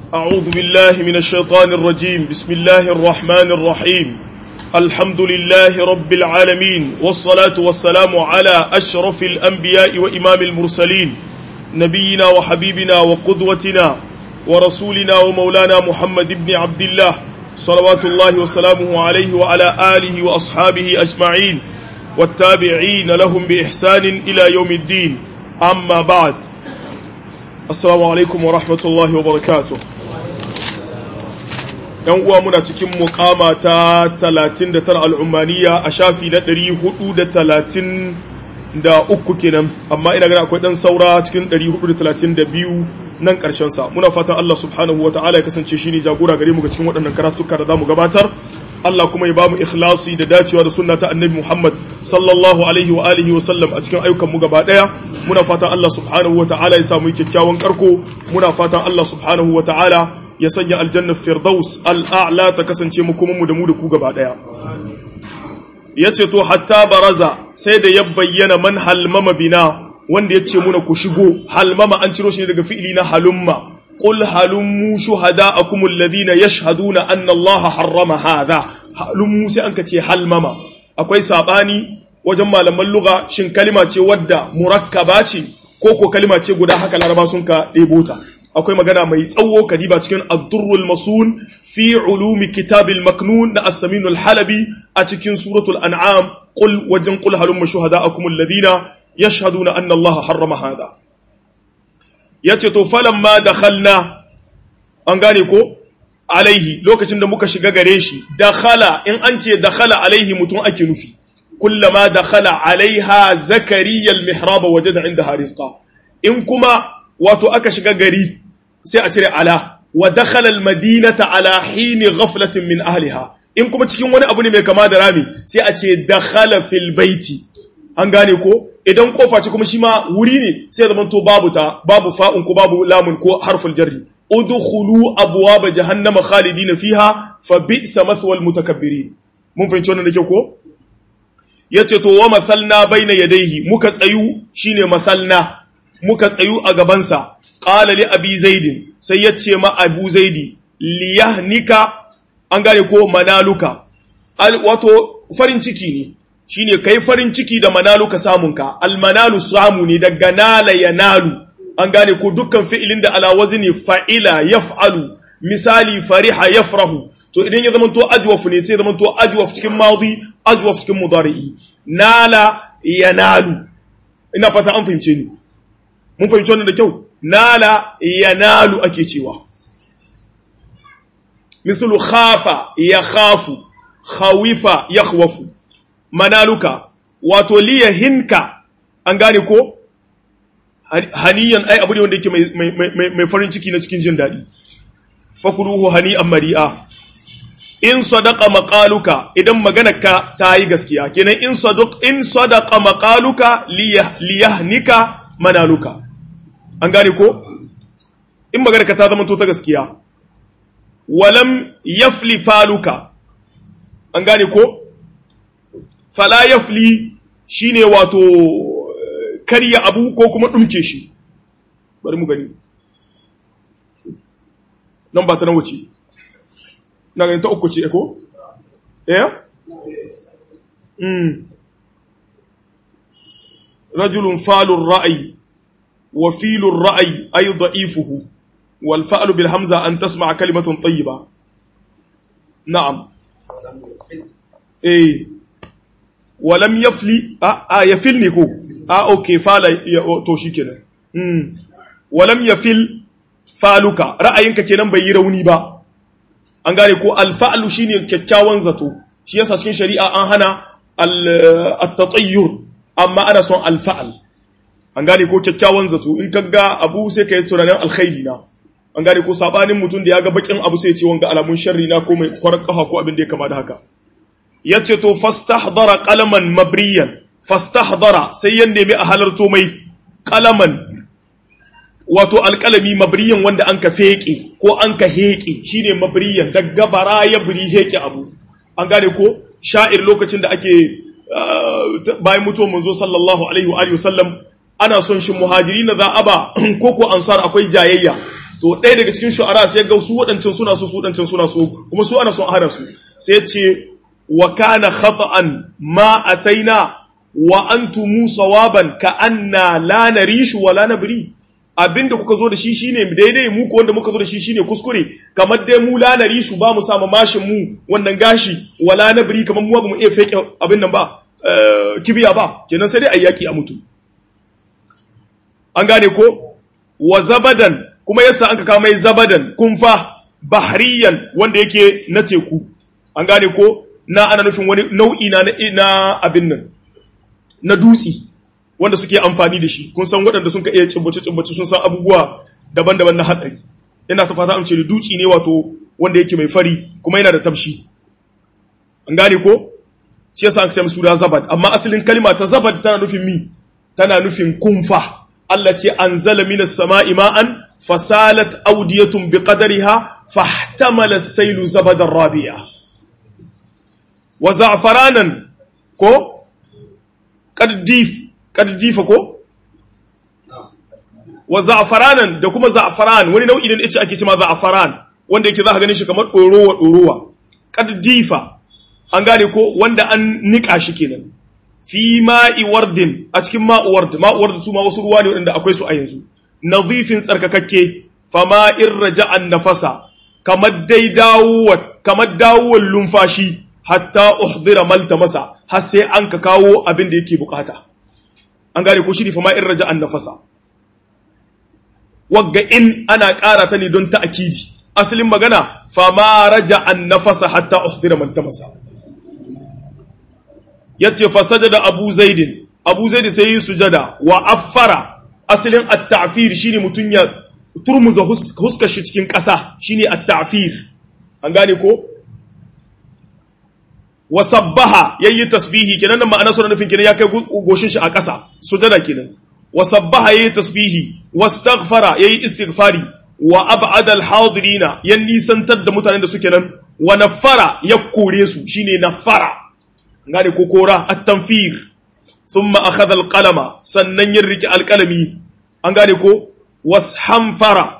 أعوذ بالله من الشيطان الرجيم بسم الله الرحمن الرحيم الحمد لله رب العالمين والصلاة والسلام على أشرف الأنبياء وإمام المرسلين نبينا وحبيبنا وقدوتنا ورسولنا ومولانا محمد بن عبد الله صلوات الله وسلامه عليه وعلى آله وأصحابه أجمعين والتابعين لهم بإحسان إلى يوم الدين أما بعد السلام عليكم ورحمة الله وبركاته ‘yan uwa muna cikin mukama ta 39 al'ummaniya a shafi na 433 kenan amma ina gani akwai ɗan saura cikin 432 nan sa muna fatan Allah subhanahu wa ta'ala ya kasance shi ne jagora gare mu ga cikin waɗannan karatuka da za mu gabatar Allah kuma ya ba mu ikhlasi da dacewa da sunna ta annabi Muhammad sallallahu alaihi wa alihi wa sallam a cikin ayyukan mu gaba daya muna fatan Allah subhanahu wa ta'ala ya samu kyakkyawan karko muna fatan Allah subhanahu wa ta'ala ya sanya aljanna firdaus al'a'la ta kasance mu kuma mu da mu da ku gaba daya yace to hatta baraza sai da ya bayyana man halmama bina wanda yace muna ku shigo halmama an ciro shi daga fi'ili na halumma قل هلموا شهداءكم الذين يشهدون أن الله حرم هذا هلموا سأنك تي هلمما akwai sabani wajen malaman lugha shin kalima ce wadda murakkaba ce ko ko kalima ce guda haka laraba sun ka ɗebo ta akwai magana mai tsawo kadiba cikin ad-durrul masun fi ulumi kitabil maknun na as-saminul halabi a cikin suratul an'am qul wajen qul halumma shuhada'akum alladhina yashhaduna anna allaha harrama hadha ya ce to falon ma da halna an gane ko alaihi lokacin da muka shiga gare shi da khala in an ce da khala alaihi mutum ake nufi kullama da khala alaiha zakariyal mihraba waje da inda harisqa in kuma wato aka shiga gari sai a cire ala wa dakhala almadinata ala hini ghaflatin min ahliha in kuma cikin wani abu ne mai kama da rami sai a ce dakhala fil baiti an gane ko idan kofa ce kuma shi ma wuri ne sai zama to babu ta babu fa'un ko babu lamun ko harful jarri udkhulu abwaaba jahannama khalidina fiha fa bi'sa mathwal mutakabbirin mun fahimci wannan da kyau ko yace to wa mathalna baina yadayhi muka tsayu shine mathalna muka tsayu a gaban sa qala li abi zaid sai yace ma abu zaidi liyahnika an gane ko manaluka wato farin ciki ne shine kai farin ciki da manalu ka samunka almanalu samu ne daga nala yanalu an gane ko dukkan fi'ilin da ala wazni fa'ila yaf'alu misali fariha yafrahu to idan ya zamanto ajwaf ne sai zamanto ajwaf cikin madi ajwaf cikin mudari'i nala yanalu ina fata an fahimce ni mun fahimci wannan da kyau nala yanalu ake cewa mislu khafa yakhafu khawifa yakhwafu manaluka wato liya hinka an gane ko haniyan ai abu ne wanda yake mai farin ciki na cikin jin daɗi fakuluhu hani'an mari'a in sadaqa maqaluka idan maganarka ta yi gaskiya kenan in sadaq in sadaqa maqaluka liyahnika manaluka an gane ko in maganarka ta zama to ta gaskiya walam yafli faluka an gane ko fala yafli shine wato karya abu ko kuma dumke shi bari mu gani nan ba ta nan wuce na ganin ta uku ce ko eh mm rajulun falur ra'ayi wa filur ra'ayi ay da'ifuhu wal fa'lu bil hamza an tasma'a kalimatun tayyiba na'am eh walam yafli a a yafil ne ko a okay fala to shikenan mm walam yafil faluka ra'ayinka kenan bai yi rauni ba an gane ko alfa'lu shine kyakkyawan zato shi yasa cikin shari'a an hana at-tatayyur amma ana son alfa'al an gane ko kyakkyawan zato in kaga abu sai kai tunanin alkhairi na an gane ko sabanin mutum da ya ga bakin abu sai ya ce wanga alamun sharri na ko mai kwarar kafa ko abin da ya kama da haka ya ce to fastahdara qalaman mabriyan fastahdara sai ya nemi a halarto mai qalaman wato alƙalami mabriyan wanda an ka feke ko an ka heƙe shine mabriyan daga bara ya buri heƙe abu an gane ko sha'ir lokacin da ake bayan mutuwar manzo sallallahu alaihi wa alihi wasallam ana son shi muhajiri na za a ba ko ko ansar akwai jayayya to ɗaya daga cikin shu'ara sai ga su waɗancan suna so su waɗancan suna so kuma su ana son a hana su sai ya ce wa kana khata'an ma ataina wa antum sawaban ka anna la narishu wa la nabri abinda kuka zo da shi shine daidai mu ko wanda muka zo da shi shine kuskure kamar dai mu la narishu ba mu sama mashin mu wannan gashi wala nabri kamar mu ba mu iya fake abin nan ba kibiya ba kenan sai dai ayyaki a mutu an gane ko wa zabadan kuma yasa an ka kawo mai zabadan kumfa bahriyan wanda yake na teku an gane ko na ana nufin wani nau'i na na abin nan na dutsi wanda suke amfani da shi kun san waɗanda sun ka iya cimbace cimbace sun san abubuwa daban-daban na hatsari ina ta fata amince da dutsi ne wato wanda yake mai fari kuma yana da tafshi an gane ko shi yasa aka ce suna zabad amma asalin kalma ta zabad tana nufin mi tana nufin kumfa Allah ce anzala minas sama'i ma'an fasalat awdiyatun biqadariha fahtamala as-sailu zabadan rabi'a wa za'faranan ko qaddif qaddifa ko wa za'faranan da kuma za'faran wani nau'i ne da ake cewa za'faran wanda yake za ka ganin shi kamar dorowa dorowa qaddifa an gane ko wanda an nika shi kenan fi ma'i wardin a cikin ma'u ward ma'u ward su ma wasu ruwa ne wanda akwai su a yanzu nadhifin tsarkakakke fama in raja'an nafasa kamar dai dawowa kamar dawowar lumfashi hatta uhdira malta masa har sai an ka kawo abin da yake bukata an gane ko shi ne fama in raja'an nafasa wagga in ana ƙara ta ne don ta'akidi asalin magana fama raja'an nafasa hatta uhdira malta masa yace fa sajada abu zaidin abu zaidi sai yi sujada wa affara asalin at-ta'fir shine mutun ya turmuza huskar shi cikin ƙasa shine at-ta'fir an gane ko wa sabbaha yayi tasbihi kenan nan ma'ana sunan nufin kenan ya kai goshin shi a ƙasa sujada kenan wa sabbaha yayi tasbihi wastaghfara yayi istighfari wa ab'ada al-hadirina yan nisantar da mutanen da suke nan wa nafara ya kore su shine nafara ngane ko kora at-tanfir thumma akhadha al-qalama sannan ya riki al-qalami an gane ko washamfara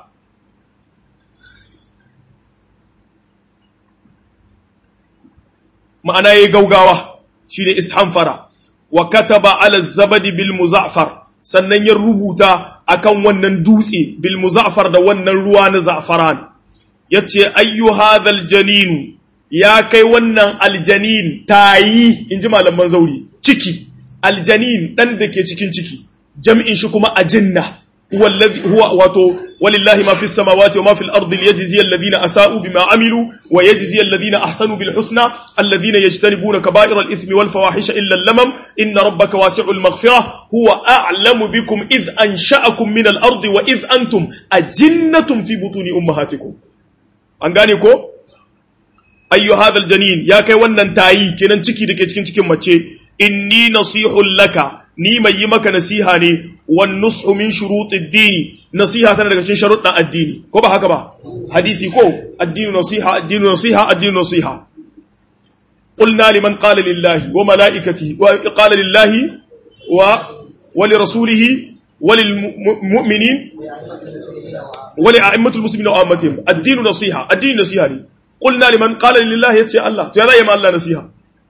ma'ana yayi gaugawa shine ishamfara wa kataba ala zabadi bil muzaffar sannan ya rubuta akan wannan dutse bil muzaffar da wannan ruwa na za'faran yace ayyu hadhal janin ya kai wannan aljanin tayi inji malaman zauri ciki aljanin dan da ke cikin ciki jam'in shi kuma ajinna wallazi huwa wato walillahi ma fis samawati wa ma fil ardi liyajzi alladhina asa'u bima amilu wa yajzi alladhina ahsanu bil husna alladhina yajtanibuna kaba'ira al ithmi wal fawahisha illa al lamam inna rabbaka wasi'ul maghfirah huwa a'lamu bikum id ansha'akum min al ardi wa id antum ajinnatun fi butuni ummahatikum an gane ko ayyu hadha al janin ya kai wannan tayi kenan ciki dake cikin cikin mace inni nasihul laka ni mai yi maka nasiha ne wan nushu min shurutid dini nasiha tana daga cikin sharuɗan addini ko ba haka ba hadisi ko addinu nasiha addinu nasiha addinu nasiha qulna liman qala lillahi wa malaikatihi wa qala lillahi wa wa li rasulihi wa lil mu'minin wa li a'immatil muslimin wa ammatihim addinu nasiha addinu nasiha ne qulna liman qala lillahi yace Allah to ya zai ma Allah nasiha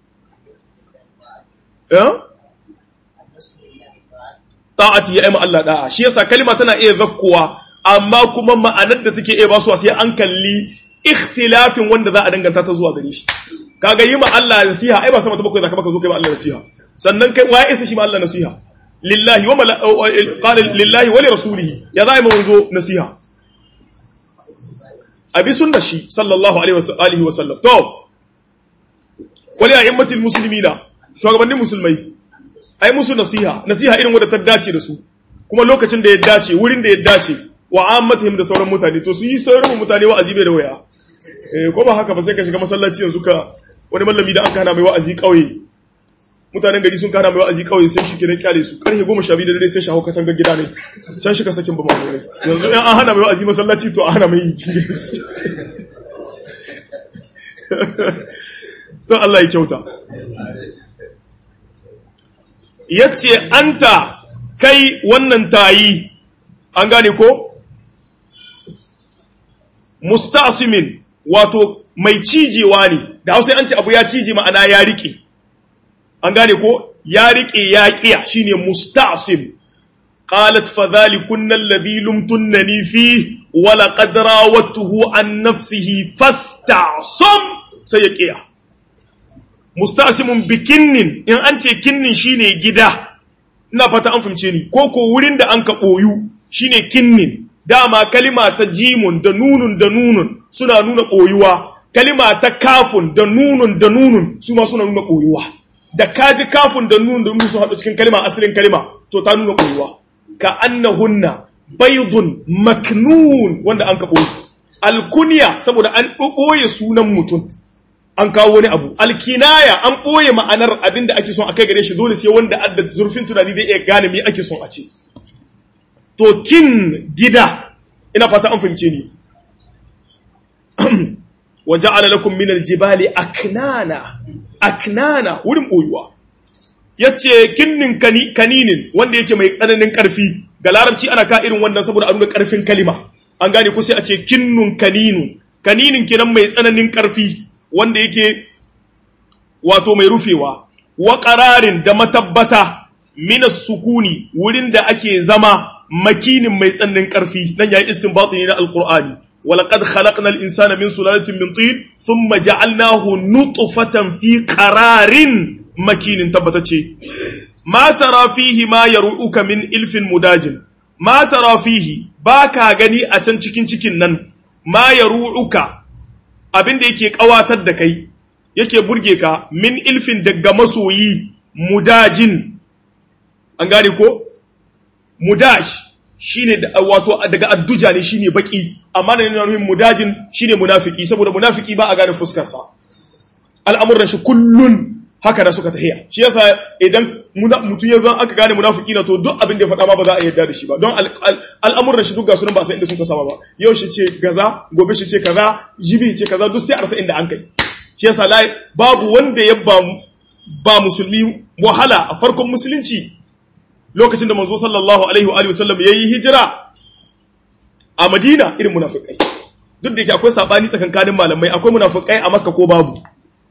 eh ta'ati ya aima Allah da'a shi yasa kalma tana iya zakkuwa amma kuma ma'anar da take iya basuwa sai an kalli ikhtilafin wanda za a danganta ta zuwa gare shi kaga yi ma Allah nasiha ai ba sama ta bakwai zaka baka zo kai ma Allah nasiha sannan kai wa isa shi ma Allah nasiha lillahi wa qala lillahi wa li rasulihi ya za mu zo nasiha abi sunna shi sallallahu alaihi wa alihi wa sallam to wali a'immatil muslimina shugabannin musulmai ai musu nasiha nasiha irin wadda ta dace da su kuma lokacin da ya dace wurin da ya dace wa ammatihim da sauran mutane to su yi sauran mutane wa'azi bai da waya eh ko ba haka ba sai ka shiga masallaci yanzu ka wani mallami da an kana mai wa'azi kauye mutanen gari sun kana mai wa'azi kauye sai shi kiran kyale su karfe 12 da dare sai shaho katanga gida ne can shi ka sakin ba mai yanzu in an hana mai wa'azi masallaci to a hana mai cikin to Allah ya kyauta ya ce anta kai wannan tayi an gane ko musta'simin wato mai cijewa ne da hausa an ce abu ya cije ma'ana ya rike an gane ko ya rike ya kiya shine musta'sim qalat fa dhalikunna alladhi lumtunnani fi wa laqad rawattuhu an nafsihi fasta'sam sai ya kiya musta'simun bikinnin in an ce kinnin shine gida ina fata an fahimce ni ko ko wurin da an ka boyu shine kinnin dama kalima ta jimun da nunun da nunun suna nuna ɓoyuwa kalima ta kafun da nunun da nunun su ma suna nuna ɓoyuwa da kaji kafun da nunun da nunun su haɗu cikin kalima asalin kalima to ta nuna ɓoyuwa ka annahunna baydun maknun wanda an ka ɓoye alkuniya saboda an ɓoye sunan mutum an kawo wani abu alkinaya an ɓoye ma'anar abin da ake son a kai gare shi dole sai wanda adda zurfin tunani zai iya gane me ake son a ce to kin gida ina fata an fahimce ni wa ja'ala lakum min aljibali aknana aknana wurin boyuwa yace kinnin kani kaninin wanda yake mai tsananin karfi ga larabci ana ka irin wannan saboda a nuna karfin kalima an gane ko sai a ce kinnun kaninu kaninin kenan mai tsananin karfi wanda yake wato mai rufewa wa qararin da matabbata minas sukuni wurin da ake zama makinin mai tsannin ƙarfi nan yayi istinbati ne na alqur'ani walaqad khalaqnal insana min sulalatin min tin thumma ja'alnahu nutfatan fi qararin makinin tabbatace ma tara fihi ma yaru'uka min ilfin mudajin ma tara fihi baka gani a can cikin cikin nan ma yaru'uka abinda yake kawatar da kai yake burge ka min ilfin daga masoyi mudajin an gane ko mudash shine wato daga adduja ne shine baki amma ne na nuhin mudajin shine munafiki saboda munafiki ba a gane fuskar sa al'amuran shi kullun haka da suka tahiya shi yasa idan mutum ya zan aka gane munafiki na to duk abin da ya faɗa ma ba za a yarda da shi ba don al'amuran shi duk ga sunan ba sai inda suka sama ba yau shi ce gaza gobe shi ce kaza jibi ce kaza duk sai a rasa inda an kai shi yasa babu wanda ya ba ba musulmi wahala a farkon musulunci lokacin da manzo sallallahu alaihi wa sallam yayi hijira a Madina irin munafikai duk da yake akwai sabani tsakankanin malamai akwai munafikai a Makka ko babu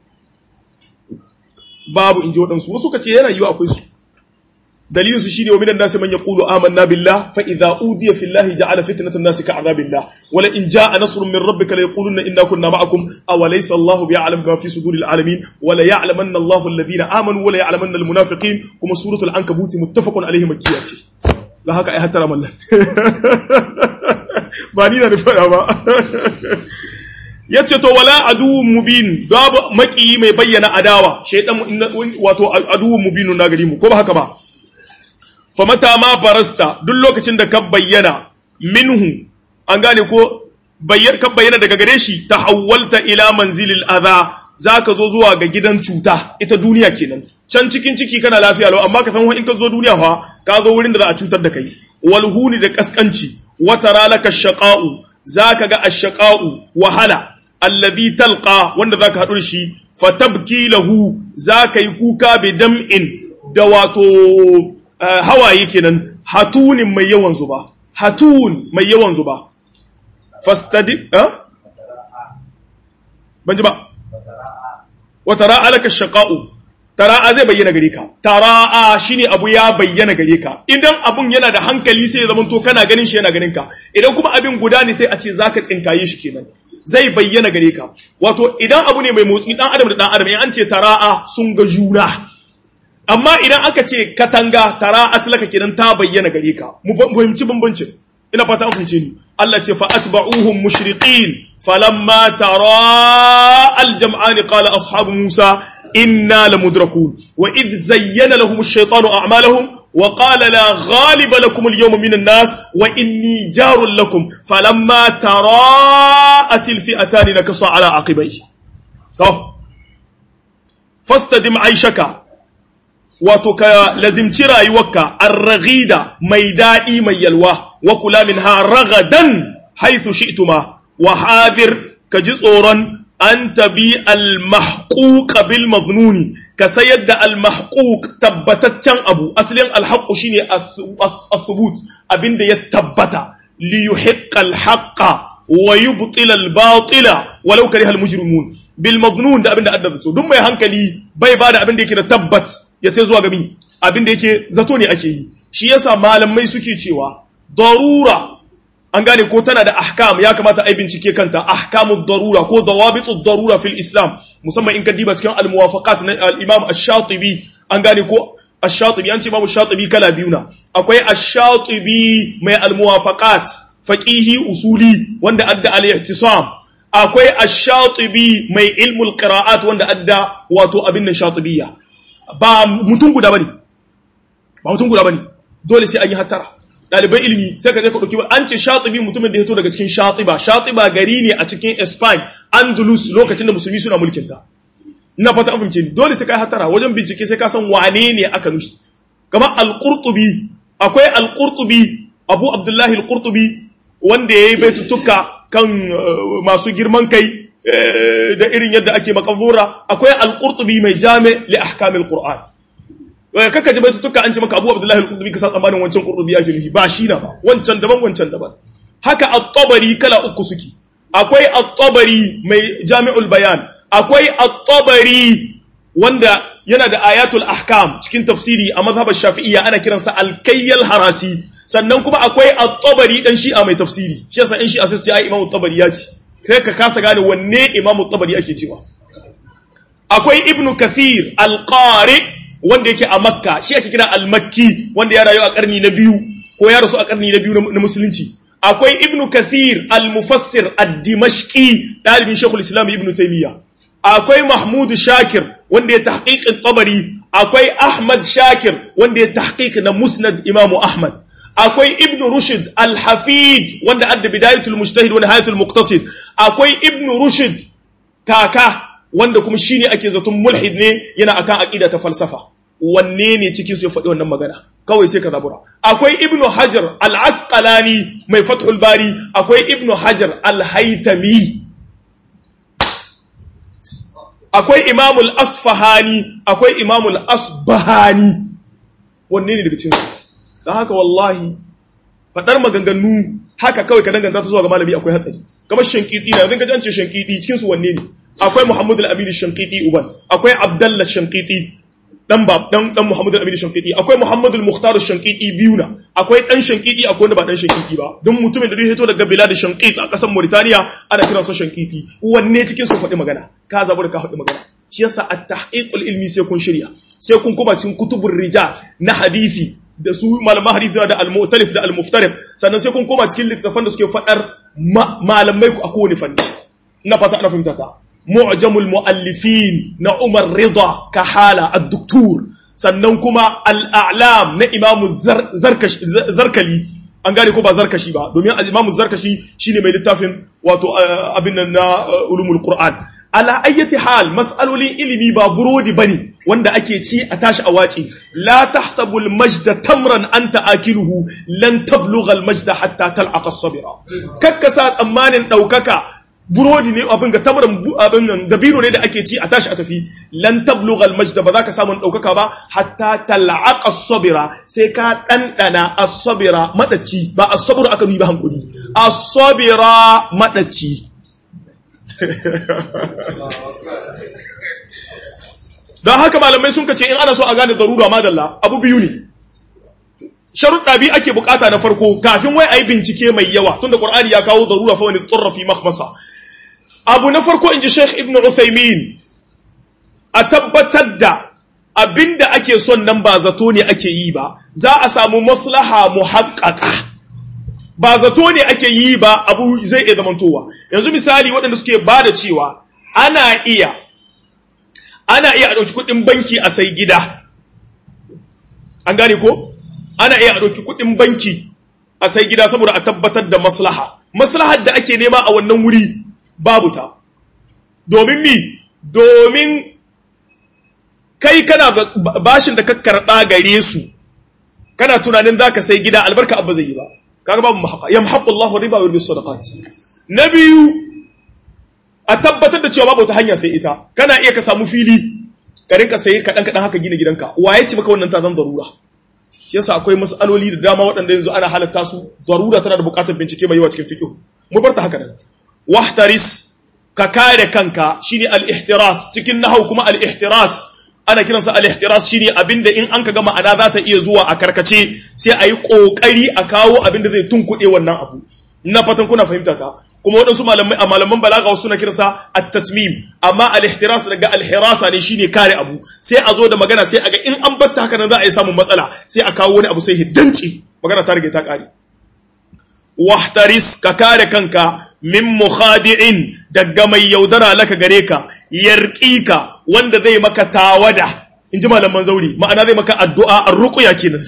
babu inji wadansu wasu kace yana yiwa akwai su dalilin su shine wa minan nasi man yaqulu amanna billah fa idza udiya fillahi ja'ala fitnatan nasi ka'adabillah wala in jaa nasrun min rabbika la yaquluna inna kunna ma'akum aw laysa Allahu bi'alam bima fi suduril alamin wala ya'lamanna Allahu alladhina amanu wala ya'lamanna almunafiqin kuma suratul ankabut muttafaqun alayhi makkiyya ce la haka ai hattara mallan ba ni na fara ba yace to wala aduwwun mubin babu maki mai bayyana adawa shaydan wato aduwwun mubinun na gari mu ko ba haka ba famata ma farasta duk lokacin da ka bayyana minhu an gane ko bayyar ka bayyana daga gare shi tahawwalta ila manzilil adha zaka zo zuwa ga gidan cuta ita duniya kenan can cikin ciki kana lafiya lau amma ka san in ka zo duniya fa ka zo wurin da za a cutar da kai walhuni da kaskanci wa taralaka shaqa'u zaka ga ash-shaqa'u wahala alladhi talqa wanda zaka hadu da shi fatabki lahu zaka yi kuka bi dam'in da wato Uh, hawaye kenan hatunin mai yawan zuba hatun mai yawan zuba fastadi uh? ban ji ba wa tara'a laka shaqa'u tara'a zai bayyana gare ka tara'a shine abu ya bayyana gare ka idan abun yana da hankali sai ya zama to kana ganin shi yana ganin ka idan kuma abin guda ne sai a ce zaka tsinkaye shi kenan zai bayyana gare ka wato idan abu ne mai motsi dan adam da dan adam in an ce tara'a sun ga juna amma idan aka ce katanga tara atlaka kenan ta bayyana gare ka mu fahimci bambancin ina fata an fahimce ni Allah ce fa atba'uhum mushriqin falamma tara aljam'an qala ashabu Musa inna lamudrakun wa idh zayyana lahum ash-shaytanu a'malahum wa qala la ghaliba lakum al-yawma min an-nas wa inni jarun lakum falamma tara'at al-fi'atan nakasa ala aqibayhi to fastadim aishaka wato ka lazimci rayuwarka arraghida mai daɗi mai yalwa wa kula min ha ragadan haithu shi'tuma wa hadir ka ji tsoron an tabi al-mahquq bil maznuni ka sayar da al-mahquq tabbataccen abu asalin al-haqqu shine as-thubut abinda ya tabbata li yuhiqqa al-haqqa wa yubtila al-batila walau kariha al-mujrimun bil maznun da abinda adda zato duk mai hankali bai ba da abinda yake da tabbat ya tai zuwa gami abinda yake zato ne ake yi shi yasa malamai suke cewa darura an gane ko tana da ahkam ya kamata a bincike kanta ahkamud darura ko dawabitud darura fil islam musamman in ka diba cikin al-muwafaqat na al-imam ash-shatibi an gane ko ash-shatibi an ce babu shatibi kala biyu na akwai ash-shatibi mai al-muwafaqat faqihi usuli wanda adda al-ihtisam akwai ash-shatibi mai ilmul qira'at wanda adda wato abin nan shatibiyya ba mutum guda bane ba mutum guda bane dole sai an yi hattara ɗaliban ilimi sai ka je ka ɗauki an ce shatibi mutumin da ya to daga cikin shatiba shatiba gari ne a cikin Spain Andalus lokacin da musulmi suna mulkin ta ina fata an fahimce ni dole sai kai hatara wajen bincike sai ka san wane ne aka nufi kamar al-Qurtubi akwai al-Qurtubi Abu Abdullahi al-Qurtubi wanda yayi baitutuka kan masu girman kai da irin yadda ake makabura akwai al-Qurtubi mai jami li ahkamil Qur'an kaka ji baitutuka an ce maka Abu Abdullahi al-Qurtubi ka sa tsammanin wancan Qurtubi yake nufi ba shi na ba wancan daban wancan daban haka at-Tabari kala uku suke akwai at-Tabari mai Jami'ul Bayan akwai at-Tabari wanda yana da ayatul ahkam cikin tafsiri a mazhabar Shafi'iyya ana kiransa al-Kayyal Harasi sannan kuma akwai at-Tabari dan Shi'a mai tafsiri shi yasa in Shi'a sai su ce ai Imam at-Tabari ya ce sai ka kasa gane wanne Imam at-Tabari ake cewa akwai Ibn Kathir al-Qari wanda yake a makka shi ake kira al-makki wanda ya rayu a karni na biyu ko ya rasu a karni na biyu na musulunci akwai ibnu kathir al-mufassir ad-dimashqi dalibin shaykhul islam ibnu taymiya akwai mahmud shakir wanda ya tahqiqin tabari akwai ahmad shakir wanda ya tahqiq na musnad imamu ahmad akwai ibnu rushd al-hafid wanda adda bidayatul mujtahid wa nihayatul muqtasid akwai ibnu rushd kaka wanda kuma shine ake zaton mulhid ne yana akan aqida ta falsafa wanne ne cikin su ya faɗi wannan magana kawai sai ka zabura akwai ibnu hajar al-asqalani mai fathul bari akwai ibnu hajar al-haytami akwai imamul asfahani akwai imamul asbahani wanne ne daga cikin su dan haka wallahi faɗar maganganu haka kawai ka danganta ta zuwa ga malami akwai hatsari kamar shankiti na yanzu ka jance shankiti cikin su wanne ne akwai Muhammadu al-Amin shankiti uban akwai Abdullah shankiti dan bab dan dan Muhammadu al-Amin shankiti akwai Muhammadu al-Mukhtar shankiti biyu na akwai dan shankiti akwai wanda ba dan shankiti ba don mutumin da zai hito daga bilad shankit a kasar Mauritania ana kiran sa shankiti wanne cikin su faɗi magana ka zabu da ka faɗi magana shi yasa at-tahqiqul ilmi sai kun shirya sai kun kuma cikin kutubur rijal na hadisi da su malaman hadisi da al-mu'talif da al-muftariq sannan sai kun koma cikin littafan da suke faɗar malamai ku a kowane fanni ina fata ana fahimta ta معجم المؤلفين na Umar Rida Kahala ad-Doktor sannan kuma al-A'lam na Imam Zarkali an gane ko ba Zarkashi ba domin Imam Zarkashi shine mai littafin wato abin nan na ulumul Qur'an ala ayyati hal mas'alolin ilimi ba burodi bane wanda ake ci a tashi a wace la tahsabul majda tamran anta akiluhu lan tablugha al-majda hatta tal'aqa as-sabira kakkasa tsammanin daukaka burodi ne abin ga tamarin abin nan dabino ne da ake ci a tashi a tafi lan tablugha al-majda ba za ka samu daukaka ba hatta tal'aqa as-sabira sai ka dandana as-sabira madaci ba as-sabr aka yi ba hankuri as-sabira madaci don haka malamai sun kace in ana so a gane darura madalla abu biyu ne sharuɗa biyu ake bukata na farko kafin wai a yi bincike mai yawa tunda ƙwar'ani ya kawo darura fa wani tsurra fi makhmasa abu na farko in ji sheikh ibn uthaymin a tabbatar da abinda ake son nan ba zato ne ake yi ba za a samu maslaha muhaqqaqa ba zato ne ake yi ba abu zai iya zamantowa yanzu misali waɗanda suke ba da cewa ana iya ana iya a ɗauki kuɗin banki a sai gida an gane ko ana iya a ɗauki kuɗin banki a sai gida saboda a tabbatar da maslaha maslahar da ake nema a wannan wuri babu ta domin mi domin kai kana bashin da ka karɓa gare su kana tunanin za ka sai gida albarka abba zai yi ba kaga babu mahaka yamhaqu Allahu riba wa yurbi sadaqat na biyu a tabbatar da cewa babu ta hanya sai ita kana iya ka samu fili ka rinka saye kaɗan kaɗan haka gina gidanka waye ci maka wannan ta zan darura shi yasa akwai mas'aloli da dama waɗanda yanzu ana halatta su darura tana da buƙatar bincike mai yawa cikin fiqh mu bar ta haka nan wahtaris ka kare kanka shine al-ihtiras cikin nahau kuma al-ihtiras ana kiransa al-ihtiras shine abinda in an kaga ma'ana za ta iya zuwa a karkace sai a yi kokari a kawo abinda zai tunkuɗe wannan abu na fatan kuna fahimta ta kuma waɗansu malamai a malaman balaga wasu na kiransa at-tatmim amma al-ihtiras daga al-hirasa ne shine kare abu sai a zo da magana sai a ga in an batta haka nan za a yi samun matsala sai a kawo wani abu sai hiddanci magana ta rage ta kare wahtaris ka kare kanka min mukhadi'in daga mai yaudara laka gare ka yarqika wanda zai maka tawada in ji malaman zauri ma'ana zai maka addu'a ar-ruqya kenan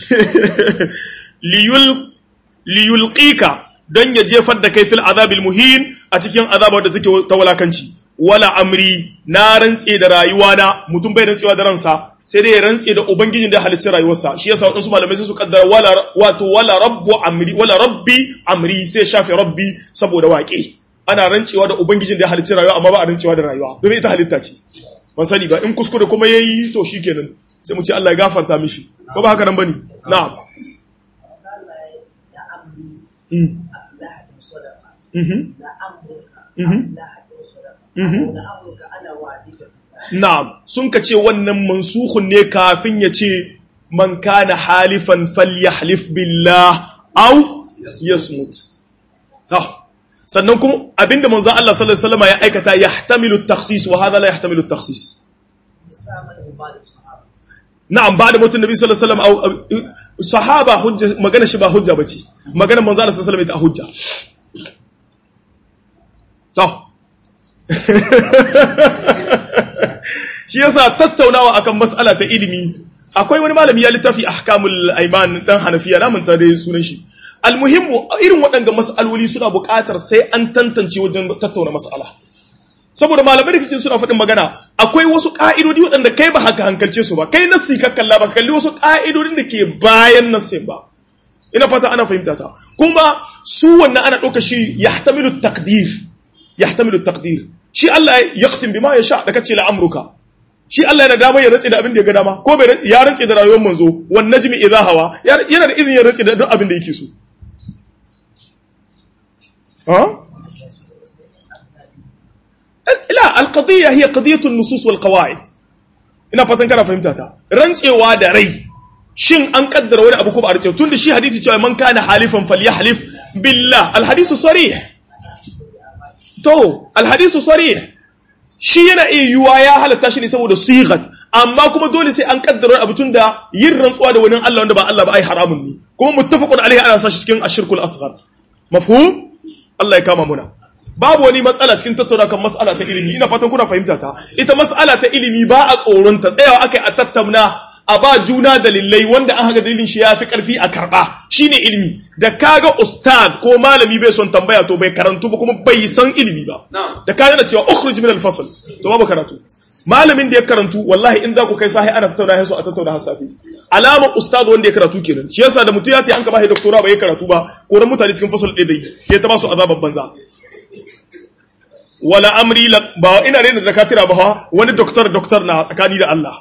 liyul liyulqika don ya jefar da kai fil azabil muhin a cikin azabar da take ta walakanci wala amri na rantse da rayuwa na mutum bai rantsewa da ransa sai dai ya rantse da ubangijin da ya halicci rayuwarsa shi yasa wadansu malamai sai su kaddara wala wato wala rabbu amri wala rabbi amri sai shafe rabbi saboda waƙe ana rantsewa da ubangijin da ya halicci rayuwa amma ba a rantsewa da rayuwa domin ita halitta ce ban sani ba in kuskure kuma yayi to shikenan sai mu ce Allah ya gafarta mishi ko ba haka nan bane na'am Na'am, sun ka ce wannan mansukhun ne kafin ya ce, Man kana halifan falyahlif billah au yasmut. Sannan kuma abinda manzan Allah sallallahu Alaihi wasallam ya aikata ya hatamilu taksis wa hada la ya hatamilu taksis. Na'am, ba da mutum Nabi sallallahu Alaihi wasallam sahaba hujja magana shi ba hujja bace. Magana manzan Allah sallallahu Alaihi wasallam ta hujja. To. Shi yasa tattaunawa akan mas'ala ta ilimi akwai wani malami ya littafi ahkamul aiman dan Hanafiya na manta da sunan shi. Almuhimmu irin waɗanda mas'aloli suna buƙatar sai an tantance wajen tattauna mas'ala. Saboda malamai da kace suna faɗin magana akwai wasu ƙa'idodi waɗanda kai ba haka hankalce su ba kai nassi ka kalla ba kalli wasu ƙa'idodin da ke bayan nassin ba. Ina fata ana fahimta ta. Kuma su wannan ana ɗauka shi yahtamilu taqdir yahtamilu taqdir shi Allah ya yaqsim bima yasha da kace la amruka shi Allah yana dama ya rantse da abin da ya ga dama ko bai ya rantse da rayuwar manzo wan najmi idha hawa yana da izinin ya rantse da duk abin da yake so ha لا القضية هي قضية النصوص والقواعد ina fatan kana fahimta ta rantsewa da rai shin an kaddara wani abu ko ba a rantsewa tunda shi hadisi cewa man kana halifan falyahlif billah alhadisu sarih to alhadisu sarih shi yana iya yiwuwa ya halatta shi ne saboda sigat amma kuma dole sai an kaddara abu tun da yin rantsuwa da wani Allah wanda ba Allah ba ai haramun ne kuma muttafaqun alaihi ana sashi cikin ashirkul asghar mafhum Allah ya kama muna babu wani matsala cikin tattauna kan matsala ta ilimi ina fatan kuna fahimta ta ita matsala ta ilimi ba a tsoron ta tsayawa akai a tattauna a ba juna dalilai wanda an haga dalilin shi ya fi karfi a karba shine ilimi da kaga ustaz ko malami bai son tambaya to bai karantu ba kuma bai san ilimi ba da kaga da cewa ukhruj min al-fasl to babu karatu malamin da ya karantu wallahi in za ku kai sahi ana tattauna sai a tattauna har safi alama ustaz wanda ya karatu kenan shi yasa da mutum ya ta an ka bai doktora bai karatu ba ko ran mutane cikin fasal ɗaya dai ya ta ba su azaban banza wala amri ba ina rena da katira ba wani doktor doktor na tsakani da Allah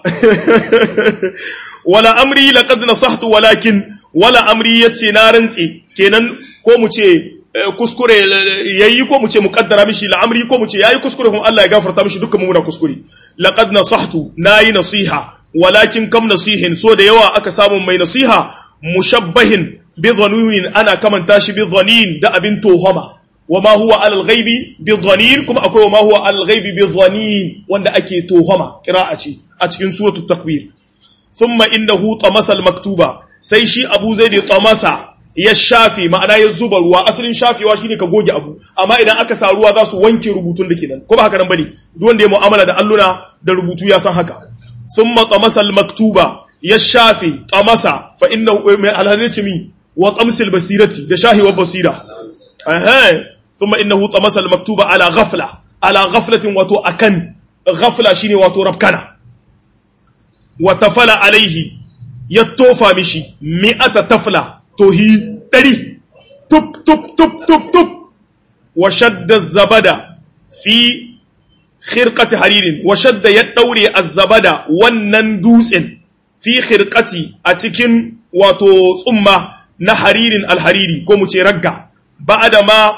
wala amri laqad nasahtu walakin wala amri yace na rantsi kenan ko mu ce kuskure yayi ko mu ce muqaddara mishi la amri ko mu ce yayi kuskure kuma Allah ya gafarta mishi dukkan mu muna kuskure laqad nasahtu nayi nasiha walakin kam nasihin so da yawa aka samu mai nasiha mushabbahin bi dhanunin ana kamanta shi bi dhanin da abin tohama وما هو على الغيب بظنين كما أكو وما هو على الغيب بظنين وان أكي توهما قراءة أتكين سورة التكوير ثم إنه طمس المكتوبة سيشي أبو زيد طمس يشافي معنى يزبر وأصل شافي واشيني كغوجي أبو أما إذا أكسا روا ذا سو وانكي ربوتون لكنا كما هكا نبني دون دي مؤاملة دا ألنا دا ربوتو ياسان هكا ثم طمس المكتوبة يشافي طمس فإنه على هنرتمي وطمس البصيرة دا شاهي وبصيرة أهي ثم إنه طمس المكتوب على غفلة على غفلة وتو أكن غفلة شيني وتو ربكنا وتفل عليه يتوفى مشي مئة تفلة توهي تري تب تب تب تب تب وشد الزبد في خرقة حرير وشد يدوري الزبد والنندوس في خرقة أتكن وتو ثم نحرير الحريري كومو ترقع بعد ما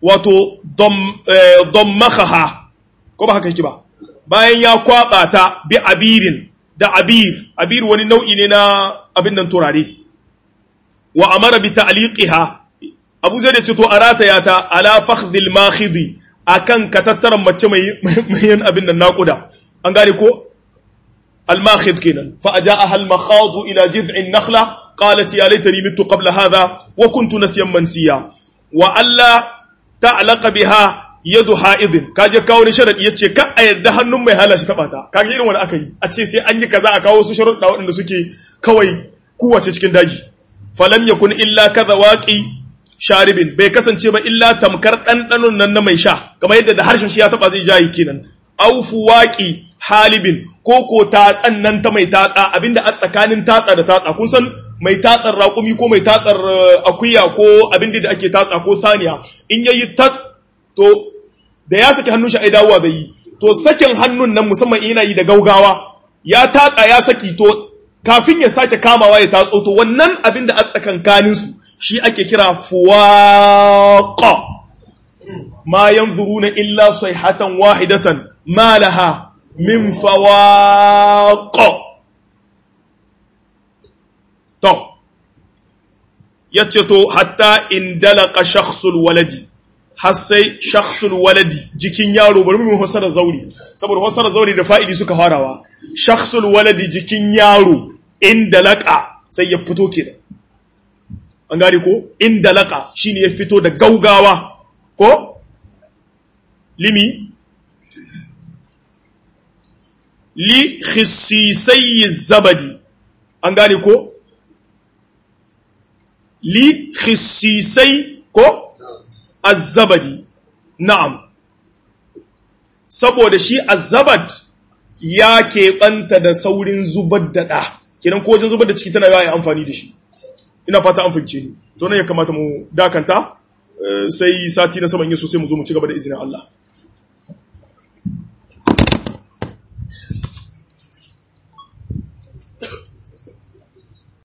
wato dammakaha ko ba haka yake ba bayan ya kwaba ta bi abirin da abir abir wani nau'i ne na abin nan turare wa amara bi ta'liqiha abu zai da ce to arata ya ta ala fakhdhil makhidi akan katattaran mace mai mai abin nan naquda an gane ko الماخذ كنا فأجاءها المخاض إلى جذع النخلة قالت يا ليتني مت قبل هذا وكنت نسيا منسيا وألا تعلق بها يد حائض كاجي كاو شرط yace ka a yadda hannun mai halashi taba ta kage irin wani aka yi a ce sai an yi kaza a kawo su sharuɗa waɗanda suke kawai kuwace cikin daji falam yakun illa kaza waqi sharibin bai kasance ba illa tamkar ɗanɗanon nan na mai sha kamar yadda da harshen shi ya taba zai jayi kenan aufu waqi halibin ko ko tatsan nan ta mai tatsa abinda a tsakanin tatsa da tatsa kun san mai tatsar raƙumi ko mai tatsar akuya ko abinda da ake tatsa ko saniya in yayi tas to da ya saki hannun shi ai dawowa da yi to sakin hannun nan musamman yana yi da gaugawa ya tatsa ya saki to kafin ya sake kamawa ya tatso to wannan abinda a tsakankanin su shi ake kira fuwaqa ma yanzuruna illa sayhatan wahidatan ma laha min fawaƙo. To, ya ce to, hatta in dalaka shakhsul waladi, har sai shakhsul waladi jikin yaro, bari mu hasara zauri, saboda hasara zauri da fa'ili suka farawa. Shakhsul waladi jikin yaro in dalaka sai ya fito ke An gane ko? In dalaka shi ne ya fito da gaugawa, ko? Limi, li khisisai zabadi an gane ko li khisisai ko azzabadi na'am saboda shi azzabad ya keɓanta da saurin zubar da ɗa kenan ko wajen zubar da ciki tana yawa amfani da shi ina fata an fince ni to ne ya kamata mu dakanta sai sati na saman yin sosai mu zo mu ci gaba da izinin Allah